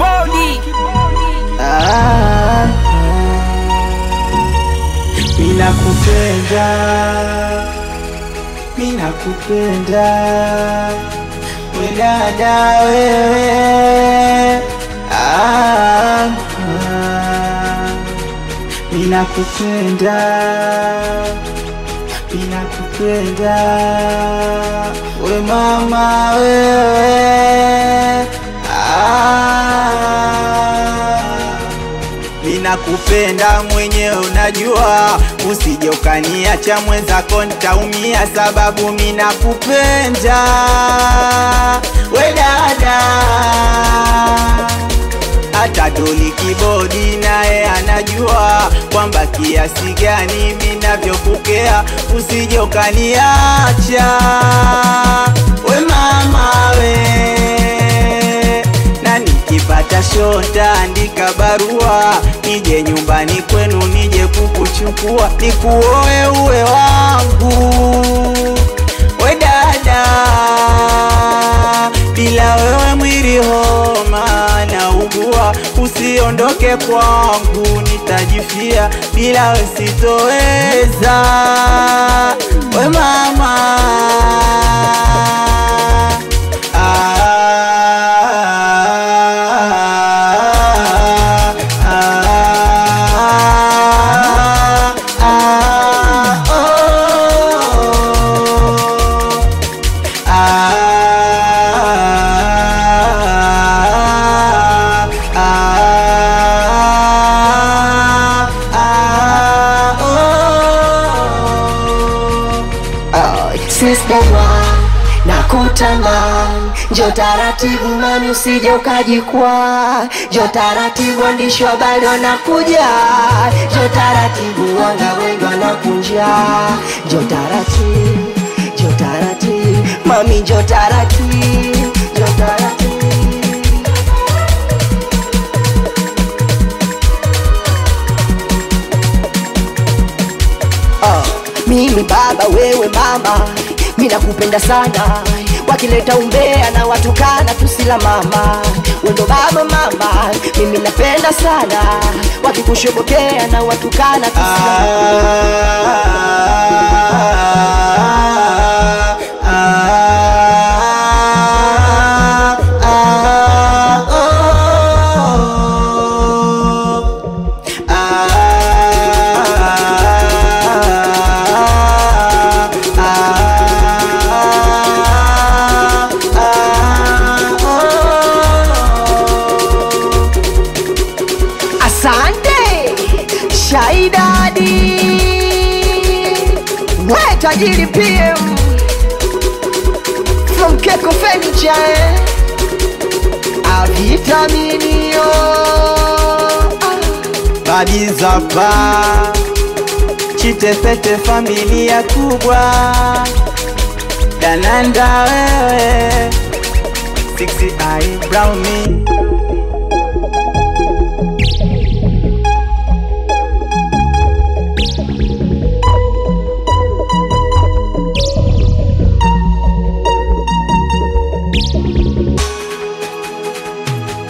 kibodi Ah, mina kupenda, mina kupenda we dada wewe, ah, ah, mina kupenda, mina kupenda we mama wewe, ah, Ninakupenda mwenyewe unajua, usije ukaniacha mwenzako nitaumia, sababu minakupenda we dada. Hata Doli Kibodi naye anajua kwamba kiasi gani minavyokukea, usije ukaniacha we mama we na nikipata shota andika barua nije nyumbani kwenu nije kukuchukua nikuoe uwe wangu we dada bila wewe mwili homa na ugua usiondoke kwangu nitajifia bila we sitoweza we mama Sister na kutamani, njo taratibu mami, usije ukajikwaa. Njo taratibu, waandishi wa habari wanakuja. Njo taratibu, wanga wengi wanakunja. Njo taratibu, njo taratibu mami, njo taratibu, njo taratibu Ah, mimi baba wewe mama mi nakupenda sana wakileta umbea na watukana tusila mama wendo baba mama mimi napenda sana wakikushobokea na watukana tusila Asante Shaidadi, we tajiri PM from Keko Furniture, eh? avitaminio Badizapa Chitepete familia kubwa Dananda wewe Sixty eye brown me